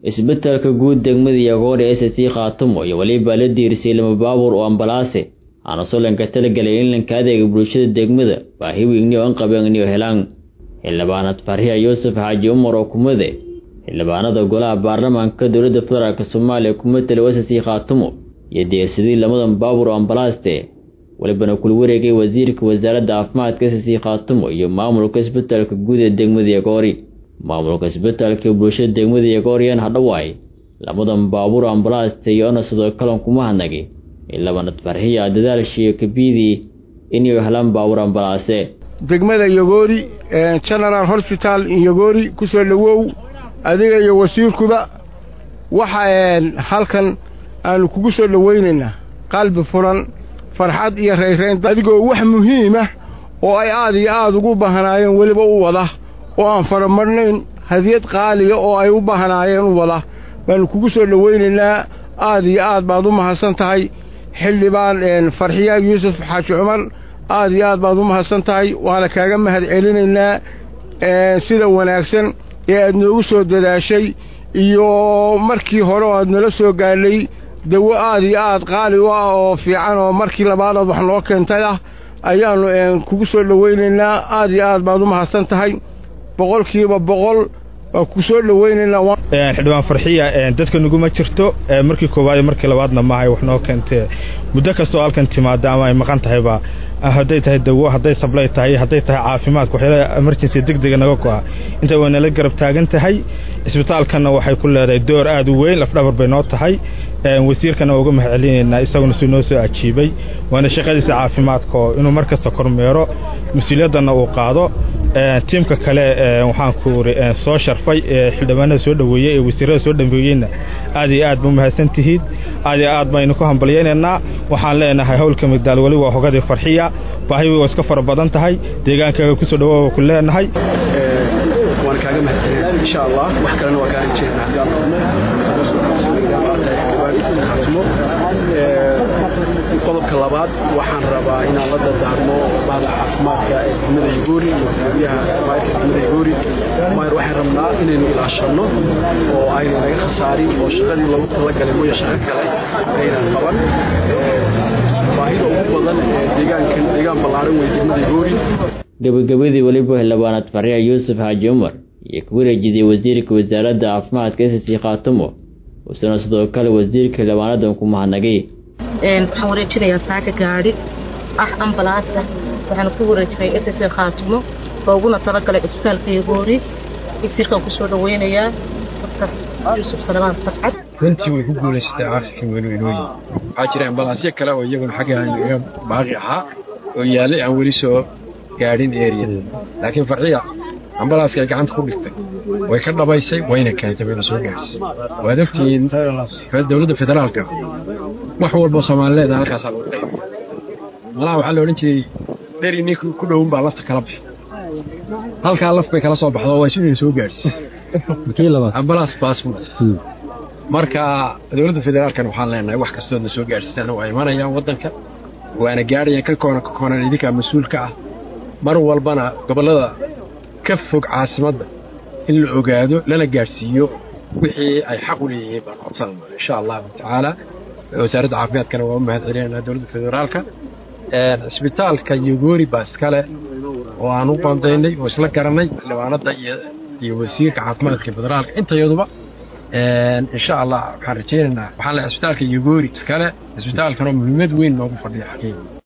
isbitaalka guud degmada yagoori s c khaatumo iyo weliba la diirisay lama baabuur oo ambalaase aana solanka talagelay in lanka adeega bulshada degmada baahi weyni oo anqabeenniyo helaan xildhibaanad farxiya yuusuf xaaji umar oo kumade xildhibaanada golaha baarlamaanka dowladda federaalk soomaaliya kumatala s c khaatumo iyo deersadii lamadan baabuur oo ambalaasta walibana kula wareegay wasiirka wasaaradda caafimaadka s c khaatumo iyo maamulka isbitaalka guud ee degmada yagoori maamulka isbitaalka bulshada degmada yagooriyan hadhawaay lamadan baabuur ambalaasta iyoona sidoo kalan kuma hadnagay ilabanad farxiya dadaalshiiyo kabiidii inay helaan baabuur ambalaase degmada yogoori general hosbital yogoori ku soo dhowow adiga iyo wasiirkuba waxa halkan aanu kugu soo dhowaynaynaa qalbi furan farxad iyo rayrayn adigoo wax muhiimah oo ay aad iyo aad ugu baahnaayeen weliba u wada oo aan faramarnayn hadiyad qaaliya oo ay u baahnaayeen u wada baanu kugu soo dhowaynaynaa aad iyo aad baad u mahadsan tahay xildhibaan farxiya yuusuf xaaji cumar aad iyo aad baad u mahadsan tahay waana kaaga mahad celinaynaa sida wanaagsan ee aad noogu soo dadaashay iyo markii hore oo aad nala soo gaadhay dawo aad iyo aad qaali u ah oo fiican oo markii labaadaad wax noo keentay ah ayaannu kugu soo dhowaynaynaa aad iyo aad baad u mahadsan tahay boqolkiiba boqol waa ku soo dhowaynaynaa xildhibaan farxiya dadka naguma jirto markii koowaad iyo markii labaadna maahay wax noo keentee muddo kastoo halkan timaada ama ay maqan tahayba hadday tahay dawo hadday sablay tahay hadday tahay caafimaadka waxyaalaha emergency degdega naga go'a inta way nala garab taagan tahay isbitaalkanna waxay ku leedahay door aad u weyn lafdhabar bay noo tahay wasiirkana waa uga mahad celinaynaa isaguna si noo soo ajiibay waana shaqadiisa caafimaadka oo inuu mar kasta kormeero mas-uuliyaddanna uu qaado tiimka kale waxaan ku iri soo sharfay xildhibaanada soo dhoweeyey ee wasiirada soo dhameeyeyna aad iyo aad ba mahadsan tihiin aad iyo aad baynu ku hambalyaynaynaa waxaan leenahay howlka migdaal weli waa hogadii farxiya baahi waa iska fara badan tahay deegaankaaga kusoo dhawaa ku leenahay waan kaaga mahadcelina insha allah wax kalena waa kaa rajeynaa qodobka labaad waxaan rabaa inaan la dardaarmo bahda caafimaadka ee degmada yagoori iyo gudoomiyaha maayirka degmada yagoori maayir waxaan rabnaa inaynu ilaashanno oo ayna naga khasaarin oo shaqadii loogu talagalay mooya shaqo kale aynan qaban baahida ugu badan ee deegaankan deegaan ballaaran wey degmada yagoori gabagabadii weliba xildhibaanad farxiya yuusuf xaaji cumar iyo ku wareejiday wasiirka wasaaradda caafimaadka s c khaatumo uusana sidoo kale wasiirka xildhibaanadan ku mahadnagay waxaan wareejinayaa saaka gaadhi ah ambalaasa waxaana ku wareejinay s c khaatumo looguna talagalay cisbitaalka yagoori wasiirkaan kusoo dhaweynayaa dr yuusuf salamaan sarcad runtii way ku guulaysatay caafikan weynweynooyin waxaa jira ambalaasyo kale oo iyaguna xagga iga baaqi ahaa oo yaallay aan weli soo gaadhin eriyada laakiin farxiya ambalaaska ay gacanta ku dhigtay way ka dhabaysay wayna keentay wayna soo gaadhisay waad ogtihiin dowladda federaalka wax walboo soomaalileeda halkaasaa lagu qaybiya malaha waxaa la odhan jiray dheri nin ku dhowin baa lafta kala baxay halkaa laf bay kala soo baxdo waa inay soo gaadhisay ambalaas baasbuur marka dowladda federaalkan waxaan leenahay wax kastoodna soo gaadhsiisana waa imanayaan waddanka waana gaadhayaan ka koona ka koonan idinkaa mas-uulka ah mar walbana gobollada ka fog caasimadda in la ogaado lana gaadhsiiyo wixii ay xaq u leeyihiin baan codsanayna insha allahu tacaala wasaaradda caafimaadkana waa u mahad celinayna dowladda federaalka cisbitaalka yogoori baa iskale oo aan u bandaynay oo isla garanay xildhibaanadda iyo wasiirka caafimaadka federaalka intayaduba insha allah waxaan rajaynaynaa waxaan leehay cisbitaalka yogoori iskale cisbitaalkanoo muhiimad weyn noogu fadhiya xaqiiqi